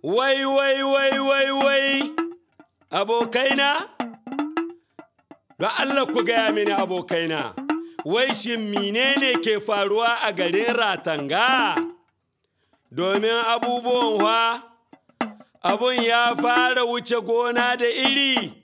Wai, wai, wai, wai, wai, abokaina? Don Allah ku gaya mini abokaina, wai shin menene ke faruwa a garin Ratanga? Domin abubuwan wa, abun ya fara wuce gona da iri.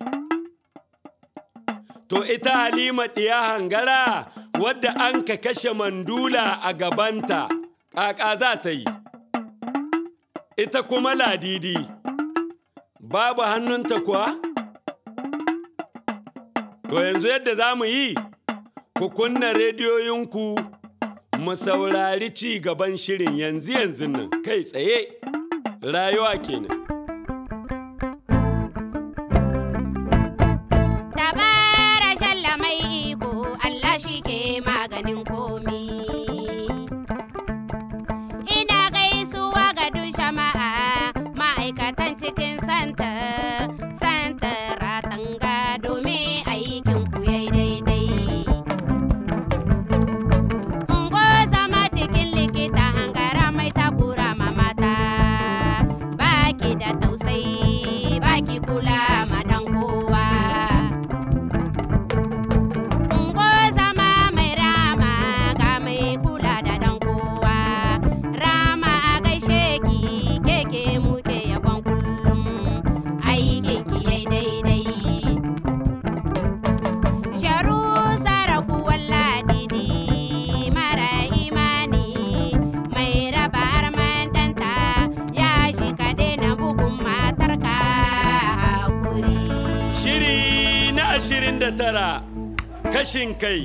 To ita Halima ɗiya hangara wadda an ka kashe mandula a gabanta, ƙaƙa za ta yi. Ita kuma ladidi, babu hannunta kuwa? To yanzu yadda za mu yi, ku kunna rediyoyinku mu saurari ci gaban shirin yanzu yanzu nan kai tsaye, rayuwa kenan. Dabara shalla mai iko Allah shi ke maganin komi. Ina gaisuwa ga duk jama'a ma'aikatan cikin santar, santar ratanga domin aikin ku yayi daidai. Ungo zama cikin likita hangara mai takura ma mata, baki da tausayi, baki kula ma dan kowa. Ungozama mai rama ga mai kula da dan kowa. Rama a gaishe ki keke muke yabon kullum. Aikin ki yai daidai. Sharu saraku walladidi mara imani mai raba arman danta ya shi ka daina bugun matarka hakuri. Shiri na ashirin da tara kashin kai.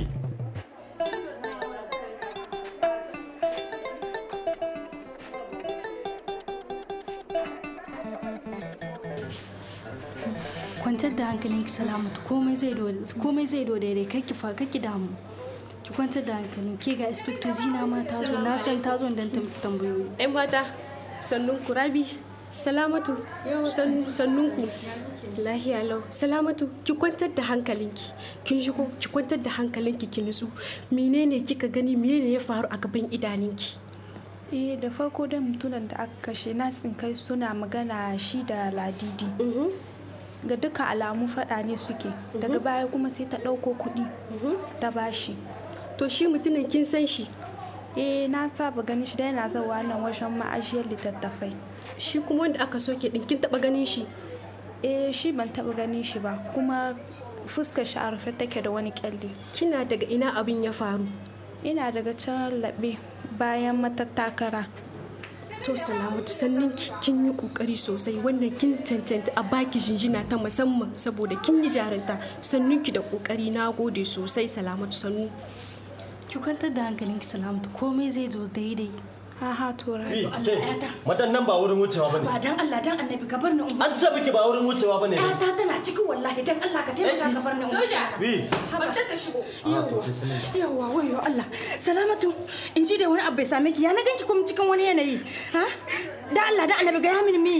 kwantar da hankalinki salamatu komai zai do komai zai do daidai kai ki fa ki damu ki kwantar da hankalin ke ga inspector zina ma ta zo na san ta zo dan ta miki tambayoyi ‘Yan mata, sannun ku rabi, salamatu, sannun ku, lahiya lau, salamatu, ki kwantar da hankalinki, kin shigo, ki kwantar da hankalinki ki nutsu, menene kika gani, menene ya faru a gaban idaninki? eh da farko da mutunan da aka kashe na kai suna magana shi da ladidi ga duka alamu fada ne suke daga baya kuma sai ta ɗauko kuɗi ta bashi To shi mutumin kin san shi, eh na saba ganin shi da yana zawa nan wajen ma'ajiyar littattafai shi kuma wanda aka soke ɗin kin taɓa ganin shi. eh shi ban taɓa ganin shi ba kuma fuskar shi a rufe take da wani kyalle Kina daga ina abin ya faru? ina daga can laɓe bayan matattakara To salamatu sannin ki kin yi kokari sosai wannan kin cancanta a baki jinjina ta musamman saboda kin yi jarinta sannun ki da kokari na gode sosai salamatu sannu. ki kwantar da hankalinki salamatu komai zai zo daidai ha ha to rabi Madan nan ba wurin wucewa bane. ba dan Allah dan annabi ka bar ni umma An ce miki ba wurin wucewa bane. ta tana cikin wallahi dan Allah ka taimaka ka bar ni umma Bi. Barta ta shigo. Ah to bismillah. yawa wayo Allah salamatu in ji da wani abu bai same ki ya na ganki kuma cikin wani yanayi ha da Allah da annabi ga ya mini mi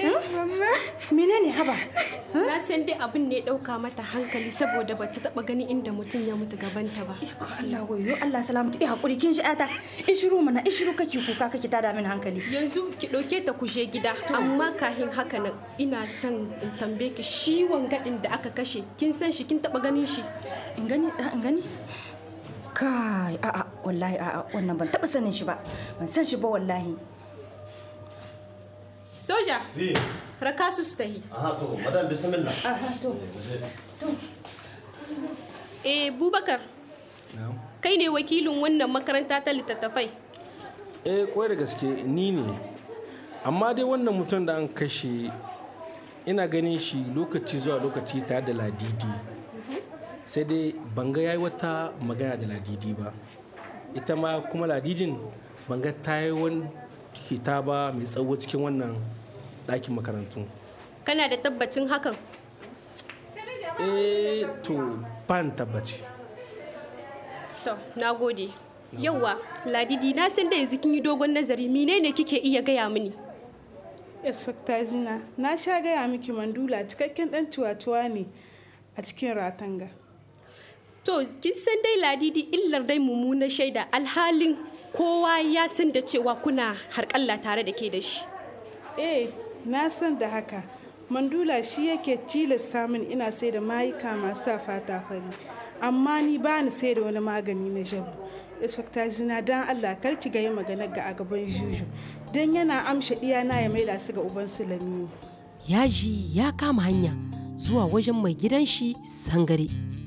menene haba Na san dai abin ne ɗauka mata hankali saboda bata taɓa gani inda mutum ya mutu gabanta ba. Iko Allah wayo Allah salamatu eh hakuri kin shi ata in shiru mana in shiru kake kuka kake tada min hankali Yanzu ki ɗauke ta kushe gida amma kahin haka nan ina son in tambaye ki shi wangaɗin da aka kashe kin san shi kin taɓa ganin shi. in gani in gani kai a'a wallahi a'a wannan ban taba sanin shi ba ban san shi ba wallahi Soja Bi. raka su su tahi. Aha to madan bismillah. aha to Eh Bubakar kai ne wakilin wannan makaranta ta littattafai. eh kwai da gaske ni ne amma dai wannan mutum da an kashe ina ganin shi lokaci zuwa lokaci tare da ladidi sai dai banga ya yi wata magana da ladidi ba ita ma kuma ladidin banga ta yi wani hita ba mai tsawo cikin wannan ɗakin makarantu Kana da tabbacin hakan? eh to ban tabbaci To, na gode. Yauwa, Ladidi, na san da yanzu kin yi dogon nazari, menene kike iya gaya mini? Inspector Zina, na sha gaya miki mandula cikakken dan ciwatuwa ne a cikin ratanga. To, kin san dai Ladidi illar dai mummunar shaida alhalin kowa ya san da cewa kuna harƙalla tare da ke da shi. Eh, na san da haka mandula shi yake tilasta min ina sai da mayuka masu sa fata fari amma ni ba ni sai da wani magani na jabu inspector zina don allah kar ki yi magana ga a gaban juju don yana amsha iyana ya maida su ga uban su lamini yaji ya kama hanya zuwa wajen mai gidan shi sangare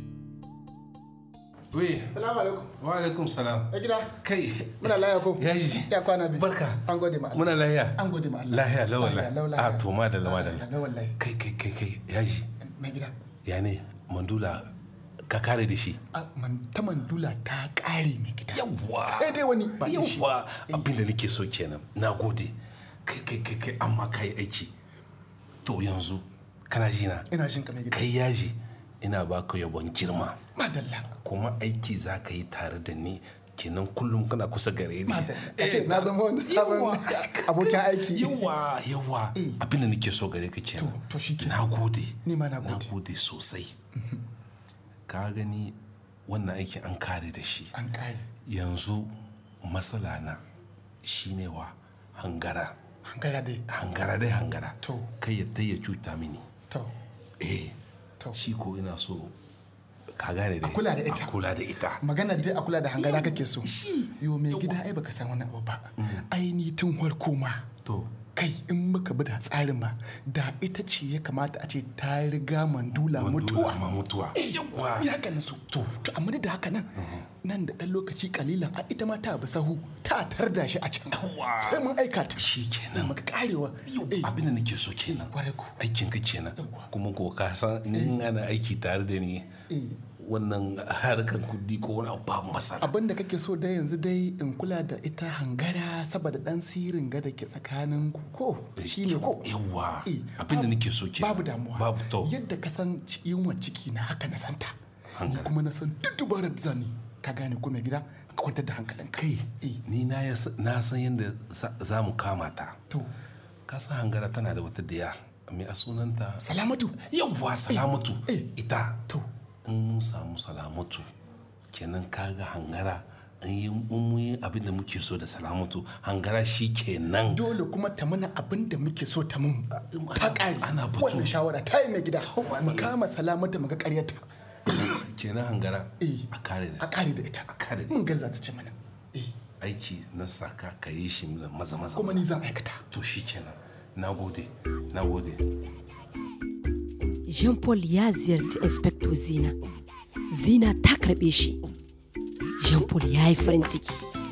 We, Salamu alaikum. wa alaikum salam. Ya gida. Kai, Muna laya ko? yaji. Ya kwana biyu. Barka. An gode ma Allah. Muna lahiya. An gode ma Allah. Lahiya, lawa Lahiya, lau, lahiya. lahiya. A to ma da lama da Lahiya, lau, wallahi. Kai, kai, kai, kai, yaji. Mai gida. Ya ne, mandula ka kare da shi. A, man, ta mandula ta ƙare mai gida. Yawwa. Sai dai wani ba da shi. Yawwa, abinda nake so kenan. Na gode. Kai, kai, kai, kai, amma kai aiki. To yanzu, kana ji na? Ina jin ka mai gida. Kai yaji, ina baka yabon girma. Madalla. Kuma aiki za ka yi tare da ni. Kenan kullum kana kusa gare ni. Madalla. Ka ce na zama wani sabon abokin aiki. yawa yawa abin da nake so gare ka kenan to shi na gode Ni ma na na gode. gode sosai ka gani wannan aikin an kare da shi An ƙare. yanzu matsala na shine wa hangara Hankara dai. hangara dai hangara To. kai ya ya cuta mini To. eh To. shi ko ina so ka gane dai A kula da ita. a kula da ita Magana dai a kula da hangara kake so. Yo mai gida ai baka san wani abu ba. Ai ni tun farko ma. to Kai in muka bi da tsarin ma da ita ce ya kamata a ce ta riga mandula mutuwa. ma mutuwa yawa ya haka na so to to amma duk da haka nan nan da ɗan lokaci kalilan a ita ma ta bi sahu ta tarda shi a can Yawwa. sai mun aika ta shi kenan maka karewa eh abin da nake so kenan Kwarai ko. aikin ka kenan kuma ko ka san in ana aiki tare da ni eh wannan harkar kudi ko wani abu babu masala abin da kake so dai yanzu dai in kula da ita hangara saboda dan sirin ga da ke tsakanin ku ko shi ne ko yawa Eh, abin da babu- nake so kenan babu damuwa babu to yadda ka san yunwa ciki na haka na santa ni Hangara. kuma na san duk dubarar da zani ka gane ko mai gida ka kwantar da hankalin kai eh ni na yas- na san yadda za- za mu kama ta to ka san hangara tana da wata diya mai a sunanta salamatu yawa salamatu eh. ita to in mun samu salamatu kenan kaga hangara in yi in mun yi abin da muke so da salamatu hangara shi kenan dole kuma ta mana abin da muke so ta mun ta ƙare ana batu. wannan shawara ta yi mai gida mu kama salamata mu ga ƙaryata kenan hangara Eh. a kare a da ƙare da ita a kare da mun garza ta ce mana eh aiki na saka ka yi shi da maza maza kuma ni zan aikata to shi kenan na gode na gode jean paul ya ziyarci inspector zina zina ta karbe shi jean paul ya yi farin ciki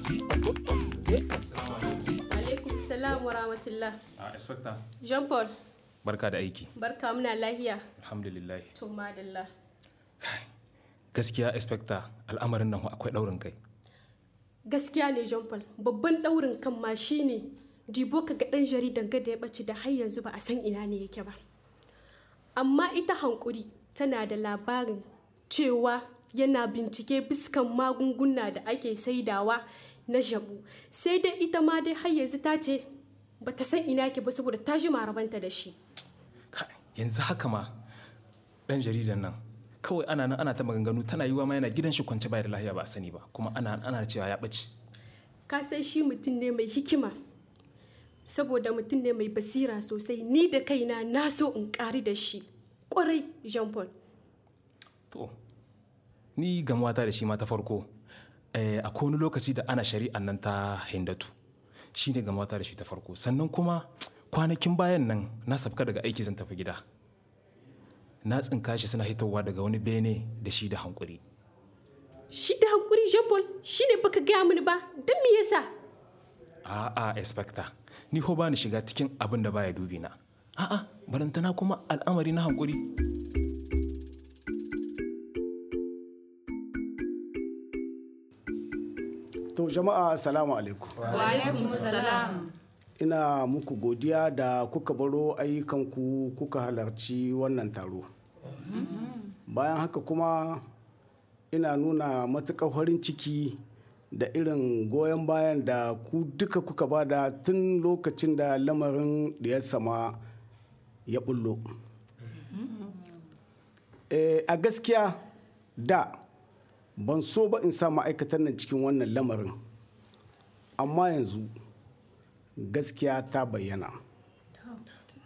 alaikum salam wa rahmatullah a inspector jean paul barka da aiki barka muna lahiya alhamdulillah to madalla gaskiya inspector al'amarin nan akwai daurin kai gaskiya ne jean paul babban daurin kan ma shine dibo ka ga dan jaridan ga da ya bace da har yanzu ba a san ina ne yake ba amma ita hankuri tana da labarin cewa yana bincike biskan magunguna da ake saidawa na jabu sai dai ita ma dai har yanzu ta ce ba ta san ina ke ba saboda ta ji marabanta da shi Kai, yanzu haka ma dan jaridan nan kawai ana nan ana ta maganganu tana yiwa ma yana gidan shi kwance bai da lahiya ba a sani ba kuma ana ana cewa ya ɓace ka san shi mutum ne mai hikima saboda mutum ne mai basira sosai ni da kaina na so in ƙari da shi ƙwarai jean paul to ni gamuwata da shi ma ta farko eh, a wani lokaci da ana shari'an nan ta hindatu shi ne gamuwata da shi ta farko sannan kuma kwanakin bayan nan na sabka daga aiki zan tafi gida na tsinka shi suna hitowa daga wani bene da shi da hankuri shi da hankuri jean paul shi ne baka gaya mini ba don me yasa a'a inspector ni ho ba ni shiga cikin abin da baya dubi na a'a barantana kuma al'amari na hankuri To jama'a salamu alaikum. Ina muku godiya da kuka baro ayyukanku kuka halarci wannan taro. Bayan haka kuma ina nuna matuƙar farin ciki da irin goyon bayan da ku duka kuka bada tun lokacin da lamarin da ya sama ya bullo. Eh, a gaskiya da ban so ba in sa ma'aikatar nan cikin wannan lamarin amma yanzu gaskiya ta bayyana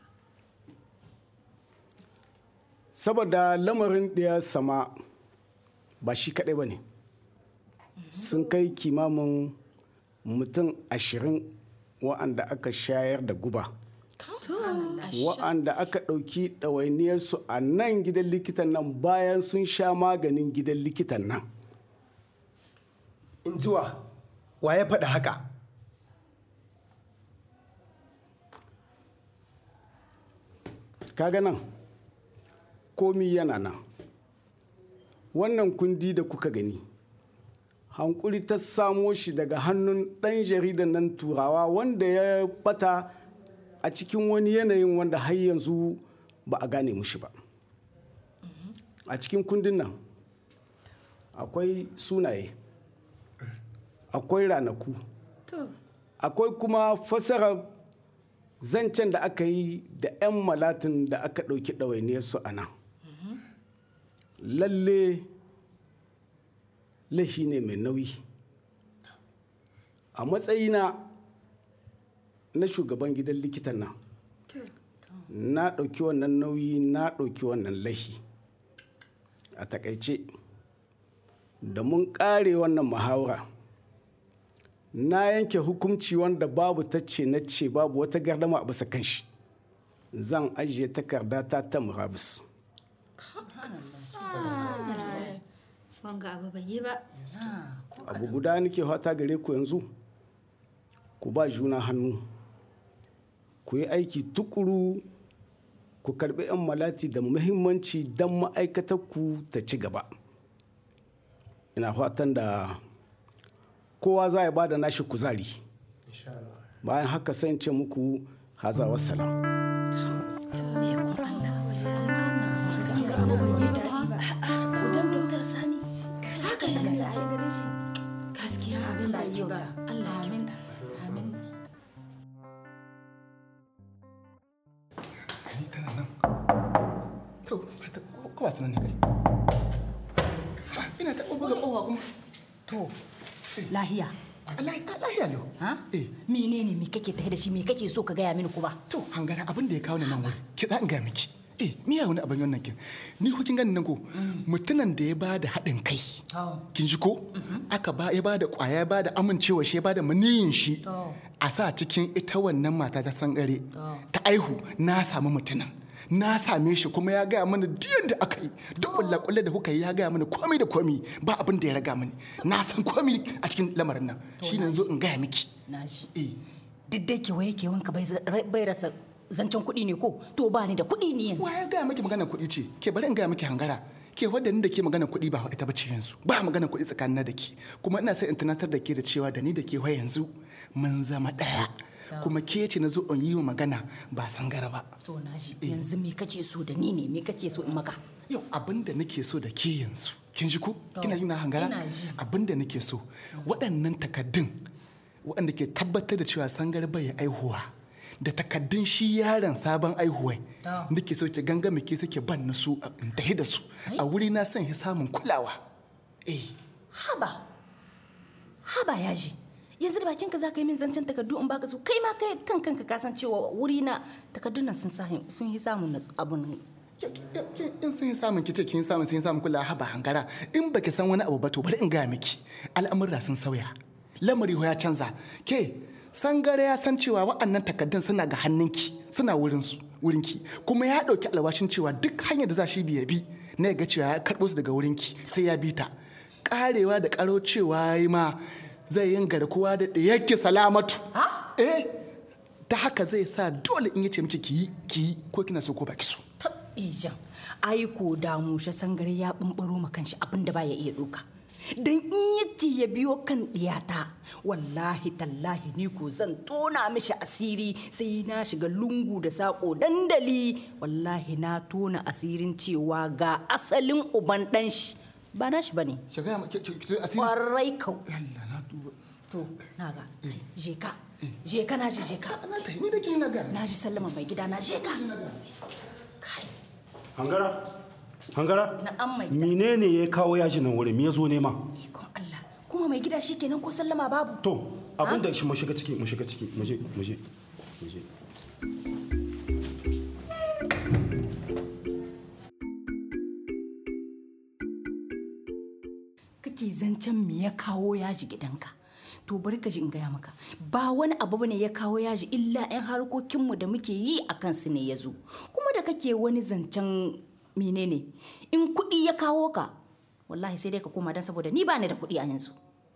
saboda lamarin ɗaya sama ba shi kaɗai ba ne sun kai kimamin mutum ashirin wa'anda aka shayar da guba wa'anda aka ɗauki ɗawainiyarsu a nan gidan likitan nan bayan sun sha maganin gidan likitan nan in zuwa wa ya faɗa haka kaga nan komi yana nan wannan kundi da kuka gani hankuri ta samo shi daga hannun ɗan jaridan nan turawa wanda ya bata a cikin wani yanayin wanda har yanzu ba a gane mushi ba a cikin kundin nan akwai sunaye akwai ranaku akwai kuma fasarar zancen da aka yi da 'yan malatin da aka ɗauki ɗawainiyarsu a nan lalle laifi ne mai nauyi a matsayina na shugaban gidan likitan nan na ɗauki wannan nauyi na ɗauki wannan laifi a takaice da mun ƙare wannan muhawara na yanke hukunci wanda babu ta ce na ce babu wata gardama a bisa kanshi zan ajiye takarda ta ta murabus wanga abu bai yi ba abu guda nake fata gare ku yanzu ku ba juna hannu ku yi aiki tukuru ku karbi 'yan malati da muhimmanci don ma'aikatar ku ta ci gaba ina fatan da kowa za ya bada nashi kuzari bayan haka sai ce muku haza wassalam gaskiya abin da yau da Allah ya minta Ni tana nan. To, ko wasu nan ne kai. Ha, Ina ta buga kowa kuma. To, lahiya. Lahiya lau. Ha? Menene me kake tafe da shi me kake so ka gaya mini kuma? To, hangara abin da ya kawo ni nan wuri. Ki za in gaya miki. Eh, miya wani abin wannan kin. Ni ko kin gani nan ko mutumin da ya ba da haɗin kai. Kin ji ko? Aka ba ya ba da ƙwaya ya ba da amincewa shi ya ba da maniyin shi. A sa cikin ita wannan mata ta sangare. Ta aihu na samu mutumin. Na same shi kuma ya gaya mana diyan da aka yi duk kulle da kuka yi ya gaya mana komai da komai ba abin da ya raga mani na san komai a cikin lamarin nan shi ne zo in gaya miki Na shi. Duk da kewaye kewanka bai rasa zancen kuɗi ne ko? To ba ni da kuɗi ne yanzu. Wa ya gaya miki magana kuɗi ce? Ke bari in gaya miki hangara. Ke wadda ni da ke magana kuɗi ba ita bace yanzu. Ba magana kuɗi tsakanin da ke. Kuma ina sai in tunatar da ke da cewa da ni da ke wa yanzu mun zama ɗaya. Kuma ke ce na zo in yi wa magana ba sangara ba. To na shi yanzu me kake so da ni ne me kake so in maka? Yau abin da nake so da ke yanzu. Kin ji ko? Kina yi na hangara? Ina ji. Abin da nake so. Waɗannan takaddun waɗanda ke tabbatar da cewa sangar bai aihuwa. da takaddun shi yaron sabon aihuwai nake so ki ganga ke suke ban na su in tahi da su a wuri na son ya samun kulawa eh Haba. Haba yaji. Yanzu da bakin ka za ka yi min zancen takardu in baka su kai ma kai kan kanka ka san cewa wuri na takardun nan sun sahi sun yi samun natsu- abun in sun yi samun kice kin samun sun yi samun kulawa haba hangara in baki san wani abu ba to bari in gaya miki al'amurra sun sauya lamari ya canza ke sangare ya san cewa wa'annan takaddun suna ga hannunki suna wurin su wurinki kuma ya dauki alwashin cewa duk hanyar da za shi biya bi na ya ga cewa ya karbo su daga wurinki sai ya bi ta karewa da karo cewa yi ma zai yin garkuwa da yake salamatu eh ta haka zai sa dole in yace miki ki yi ki yi ko kina so ko baki so ijan ai ko da mushe sangare ya bumbaro ma kanshi abin da baya iya doka dan in yace ya biyo kan diyata wallahi tallahi ni ko zan tona mishi asiri sai na shiga lungu da sako dandali wallahi na tona asirin cewa ga asalin uban dan shi ba na shi bane kwarai kau to na ga je ka je ka na ji je ka na ji sallama mai gida na je ka Hangara? Hangara? Na'am mai gida. Menene ya kawo yaji nan wurin? Me ya zo nema? kuma mai gida shi kenan ko sallama babu To, abin da shi mu shiga ciki, mu shiga ciki, mu je, mu je. mu je. kake zancen me ya kawo yaji gidanka to bari ka ji in gaya maka ba wani abu bane ya kawo yaji illa 'yan harkokinmu da muke yi a kansu ne ya zo kuma da kake wani zancen menene in kuɗi ya kawo ka wallahi sai dai ka koma don saboda ni ba ni da kuɗi a yanzu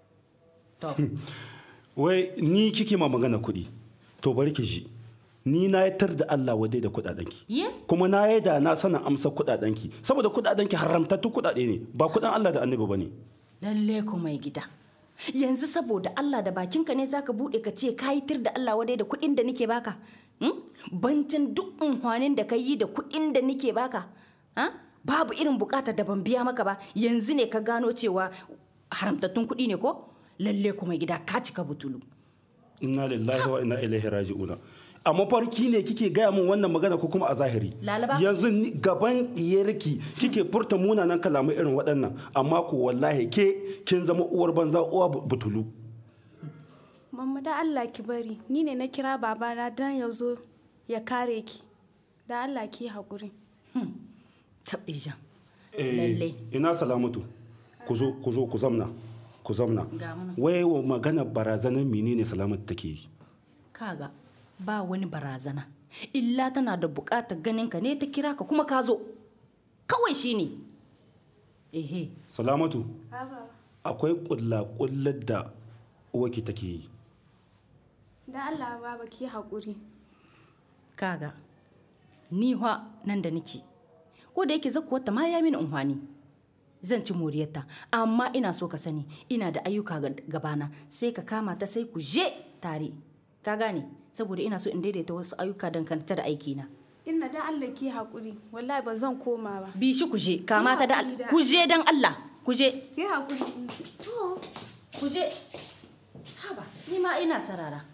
wai ni kike ma magana kuɗi to bari ki ji ni na yatar da Allah wadai da kuɗaɗenki ye kuma na yi da na sanin amsa kuɗaɗenki saboda kuɗaɗenki haramtattu kuɗaɗe ne ba kuɗin Allah da annabi ba ne lalle ku mai gida yanzu saboda Allah da bakinka ne zaka bude ka ce ka tir da Allah wadai da kuɗin da nake baka bantin duk unhwanin da ka yi da kuɗin da nake baka babu irin bukatar da ban biya maka ba yanzu ne ka gano cewa haramtattun kuɗi ne ko lalle ku mai gida ka cika butulu inna lillahi wa inna ilaihi raji'una a mafarki ne kike gaya min wannan magana ko kuma a zahiri Lalaba. yanzu ni- gaban diyarki kike furta munanan kalamai irin waɗannan amma ko wallahi ke kin zama uwar banza uwa bu- butulu Mamma da Allah ki bari, ni ne na kira babana don ya zo ya kare ki. Da Allah ki haƙuri. Taɓijan. Eh, Lalle. ina salamatu ku zo ku zo ku zamna ku zamna Ga mu nan. wai wa magana barazanar menene salamatu take yi Kaga ba wani barazana. Illa tana da bukatar ganin ka ne ta kira ka kuma ka zo. Kawai shi ne. Ehe. salamatu akwai kulla kullar da uwaki take yi Da Allah baba ki haƙuri. Kaga. Ni wa nan da nake. Ko da yake zakuwa ta ma ya mini unhwani. Zan ci moriyarta, amma ina so ka sani ina da ayyuka ga- gabana sai ka kama ta sai ku je tare. Ka gane? Saboda ina so in daidaita wasu ayyuka dangantaka da aikina. Inna da Allah ki haƙuri, wallahi ba zan koma ba. Bi shi ku je, kama ta da Ki haƙuri ku je dan Allah, ku je. Ki haƙuri. To, ku je. Haba, ni ma ina sarara.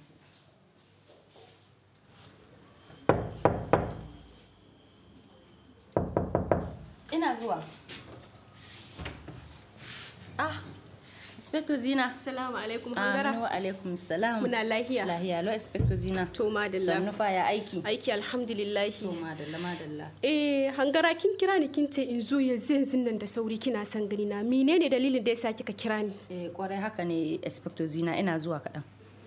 Ina zuwa. Ah, Inspector Zina. Assalamu alaikum Aminu hangara. wa alaikum salam. Muna lahiya. Lahiya lo Inspector Zina. To madalla. Sannu fa ya aiki. Aiki alhamdulillah. To madalla madalla. Eh hangara kin kira ni kin ce in zo yanzu yanzu nan da sauri kina son gani na menene dalilin da yasa kika kira ni? Eh kwarai haka ne Inspector Zina ina zuwa kaɗan.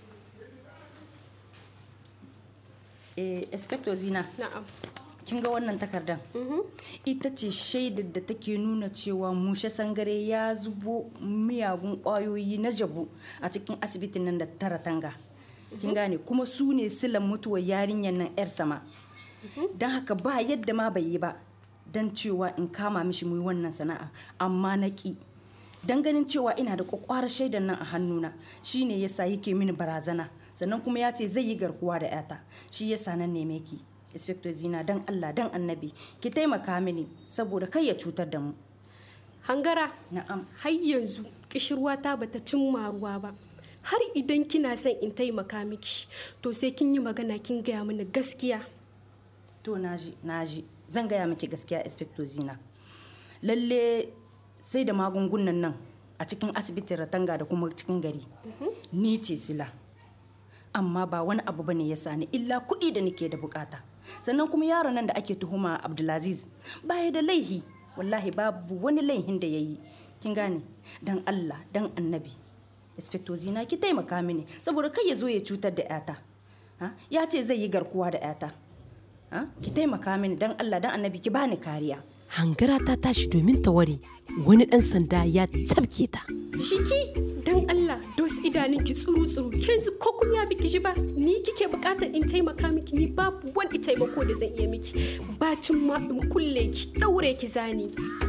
Eh Inspector Zina. Na'am. Kin ga wannan takardar? Ita ce shaidar da take nuna cewa mushe sangare ya zubo miyagun ƙwayoyi na jabu a cikin asibitin nan da tara tanga. Kin gane kuma su ne silan mutuwar yarinyar nan 'yar sama. Don haka ba yadda ma bai yi ba don cewa in kama mishi mu yi wannan sana'a amma na ƙi. Don ganin cewa ina da ƙwaƙwarar shaidar nan a hannuna shine yasa yake mini barazana sannan kuma ya ce zai yi garkuwa da 'yata shi yasa nan neme ki. Inspector Zina dan Allah dan Annabi ki taimaka mini saboda kai ya cutar da mu. Hangara. Na'am. Har yanzu kishirwa ta bata cimma ruwa ba. Har idan kina son in taimaka miki to sai kin yi magana kin gaya mini gaskiya. To naji naji zan gaya miki gaskiya Inspector Zina. Lalle sai da magungunan nan a cikin asibitin Ratanga da kuma cikin gari. Ni ce sila. Amma ba wani abu bane ya sani illa kuɗi da nake da bukata. Sannan kuma yaron nan da ake tuhuma Abdulaziz baya da laihi wallahi babu wani laihin da ya yi. Kin gane? Dan Allah dan Annabi. Inspector Zina ki taimaka mini saboda kai ya zo ya cutar da 'yata. Ha? Ya ce zai yi garkuwa da 'yata. Ha? Ki taimaka mini dan Allah dan Annabi ki bani kariya. Hangara ta tashi domin ta ware wani ɗan sanda ya tabke ta. Shiki dan Allah dos idanun ki tsuru tsuru yanzu ko kun ya biki ji ba ni kike bukatar in taimaka miki ni babu wani taimako da zan iya miki bacin ma in kulle ki daure ki zani.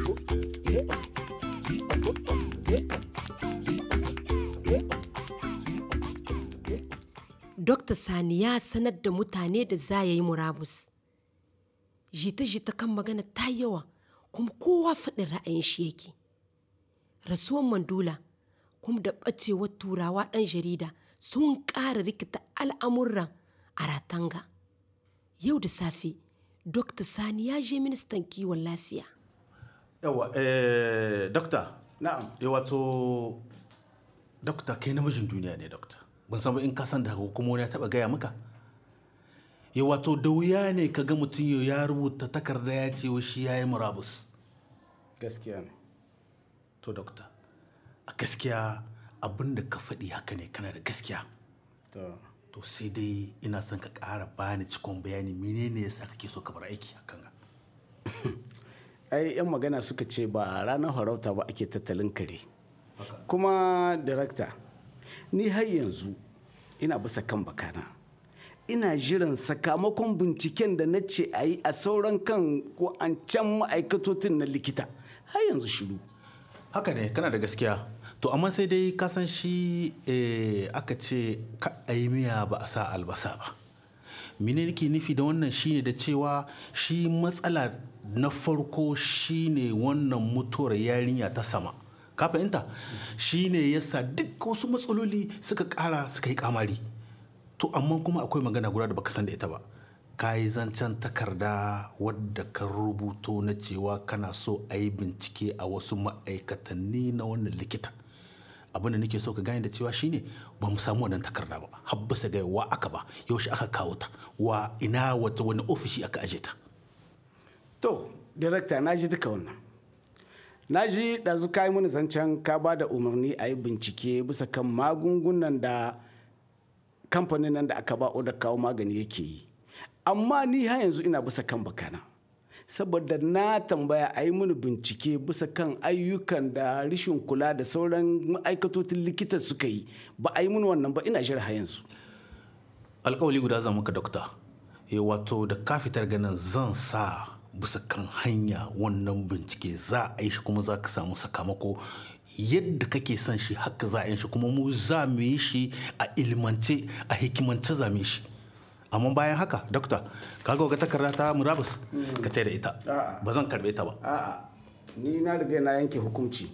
Dokta Sani ya sanar da mutane da za ya yi murabus. Jita-jita kan magana ta yawa kuma kowa faɗin ra'ayin shi yake. Rasuwan Mandula kuma da ɓacewar turawa ɗan jarida sun ƙara rikita al'amuran a Ratanga. Yau da safe, Dokta Sani ya je ministan kiwon lafiya. yawa eh dokta na'am eh wato dokta kai namijin duniya ne dokta ban san ba in ka san da haka kuma wani ya taba gaya maka ya wato da wuya ne ka ga mutum yau ya rubuta takarda ya ce wa shi ya yi murabus gaskiya ne to dokta a gaskiya abin da ka faɗi haka ne kana da gaskiya to sai dai ina son ka ƙara bani cikon bayani menene yasa kake so ka bar aiki a kan ai yan magana suka ce ba ranar farauta ba ake tattalin kare kuma director ni har yanzu ina bisa kan bakana ina jiran sakamakon binciken da na ce a yi a sauran kan ko an can ma'aikatotin na likita har yanzu shiru haka ne kana da gaskiya to amma sai dai ka san shi eh, aka ce ka a yi miya ba a sa albasa ba mene nake nufi da wannan shine da cewa shi matsala na farko shine wannan mutuwar yarinya ta sama ka fahimta shine yasa duk wasu matsaloli suka kara suka yi kamari to amma kuma akwai magana guda da baka san da ita ba ka yi zancen takarda wadda ka rubuto na cewa kana so a yi bincike a wasu ma'aikatanni na wannan likita abin da nake so ka gane da cewa shine ba mu samu wannan takarda ba habbasa ga wa aka ba yaushe aka kawo ta wa ina wata wani ofishi aka aje ta to director na ji duka wannan na ji ɗazu ka yi mini zancen ka ba da umarni a yi bincike bisa kan magungunan da kamfanin nan da aka ba da kawo magani yake yi amma ni har yanzu ina bisa kan bakana saboda na tambaya a yi mini bincike bisa kan ayyukan da rishin kula da sauran ma'aikatotin likita suka yi ba a yi mini wannan ba ina jira har yanzu alkawali guda zan maka dokta e wato da ka fitar ganin zan sa bisa kan hanya wannan bincike za a yi shi kuma za ka samu sakamako yadda kake son shi haka za a yi shi kuma mu za mu yi shi a ilmance a hikimance za mu yi shi amma bayan haka dokta kaga ga takarda ta murabus ka da ita ba zan karbe ta ba a'a ni na riga na yanke hukunci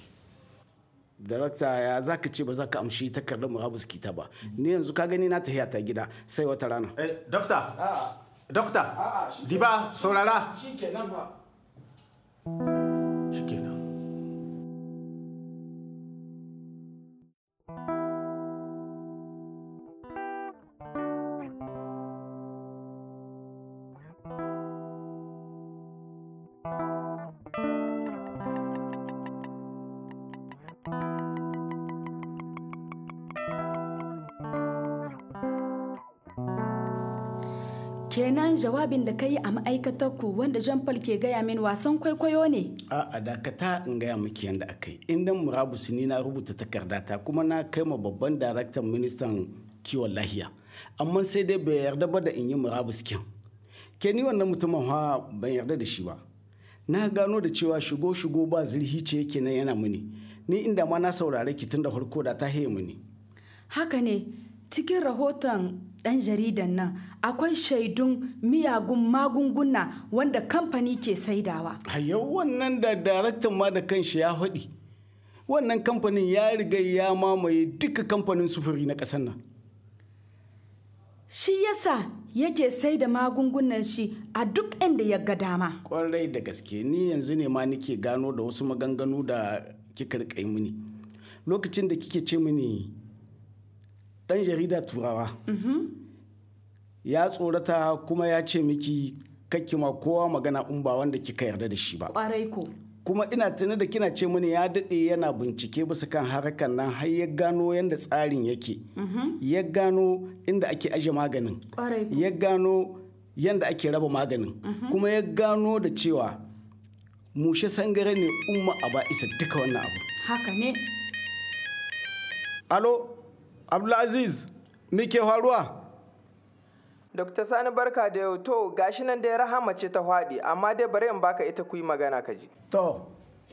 darakta ya za ka ce ba za ka amshi takardar murabus kita ba ni yanzu ka gani na tafiya ta gida sai wata rana dokta dokta diba saurara shikenan ba shikenan kenan jawabin da ka yi a ma'aikatar ku wanda jean paul ke gaya min wasan kwaikwayo ne a dakata in gaya miki yadda aka yi inda murabus ni na rubuta takardata kuma na kai ma babban daraktan ministan kiwon lahiya amma sai dai bai yarda ba da in yi murabus kin ke ni wannan mutumin ha ban yarda da shi ba na gano da cewa shigo shigo ba zurhi ce yake nan yana mini ni inda ma na saurare ki tun da farko da ta haye mini haka ne cikin rahoton ɗan jaridan nan akwai shaidun miyagun magunguna wanda kamfani ke saidawa. yau wannan da daraktan ma da kanshi ya faɗi wannan kamfanin ya riga ya mamaye duka kamfanin sufuri na ƙasar nan shi yasa yake sai da magungunan shi a duk inda ya ga dama kwarai da gaske ni yanzu ne ma nike gano da wasu maganganu da kika rika yi mini lokacin da kike ce mini dan jarida turawa ya tsorata kuma ya ce miki kakki ma kowa magana in ba wanda kika yarda da shi ba kwarai ko kuma ina tuni da kina ce mini ya daɗe yana bincike bisa kan harkar nan har ya gano yadda tsarin yake ya gano inda ake aje maganin ya gano yadda ake raba maganin kuma ya gano da cewa mushe sangare ne umma a ba isa duka wannan abu haka ne alo abdulaziz me ke faruwa Dr. Sani barka da yau to gashi nan dai rahama ce ta hwaɗe amma dai bari in baka ita ku yi magana ka ji. To.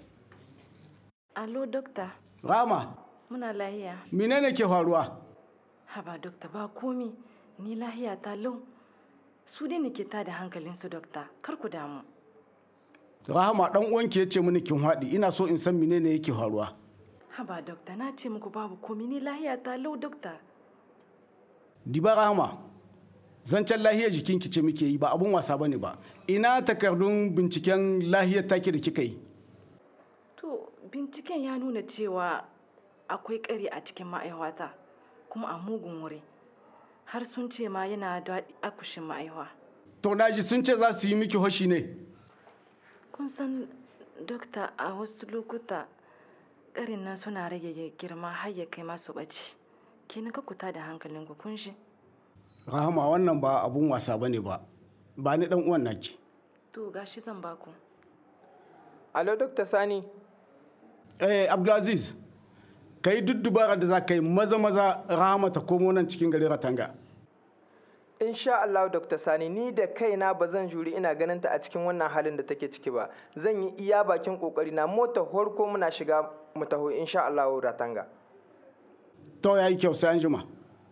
Alo dokta. Rama. Muna lahiya. Menene ke faruwa? Haba dokta ba komi ni lahiya ta lau. Su dai nake ta da hankalin su dokta kar ku damu. Rahama dan uwanki ya ce mini kin haɗi ina so in san menene yake faruwa. Haba dokta na ce muku babu komi ni lahiya ta lau dokta. Diba Rahama. zancen lahiyar jikinki ce muke yi ba abun wasa bane ba ina takardun binciken lahiyar take da kika yi to binciken ya nuna cewa akwai ƙari a cikin ma'aihwata kuma a mugun wuri har sun ce ma yana da akushin ma'aihwa to naji sun ce za su yi miki hoshi ne kun san dokta a wasu lokuta ƙarin nan suna rage girma har ya kai masu ɓaci kenan ka kuta da hankalinku kun shi rahama wannan ba abun wasa bane ba ba ni dan uwan naki to gashi zan baku alo dr sani eh abdulaziz ka yi duk dubara da za ka yi maza maza rahama ta komo nan cikin garin ratanga insha Allah Dr. Sani ni da kaina ba zan juri ina ganin ta a cikin wannan halin da take ciki ba zan yi iya bakin kokari na mota horko muna shiga mu taho insha Allah ratanga to yayi kyau sai an jima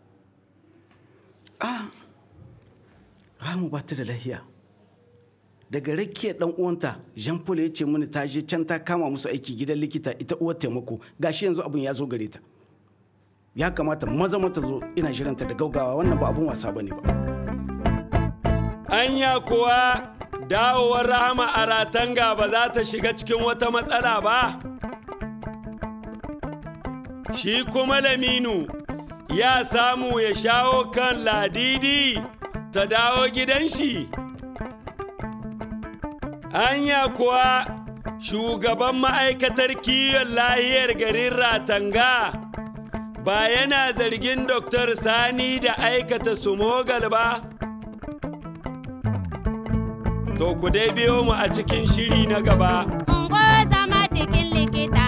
ah Ramu ba ta da lahiya daga rakiyar dan uwanta Jean Paul ya ce mini ta je can ta kama musu aiki gidan likita ita uwar taimako gashi yanzu abun ya zo gare ta ya kamata maza mata zo ina shiranta da gaugawa wannan ba abun wasa bane ba anya kuwa dawowar rahama a ratanga ba za ta shiga cikin wata matsala ba shi kuma laminu ya samu ya shawo kan ladidi ta dawo gidan shi anya kuwa shugaban ma'aikatar kiwon lahiyar garin ratanga ba yana zargin Dr. Sani da aikata sumogal ba? To ku dai biyo mu a cikin shiri na gaba. Ungo zama cikin likita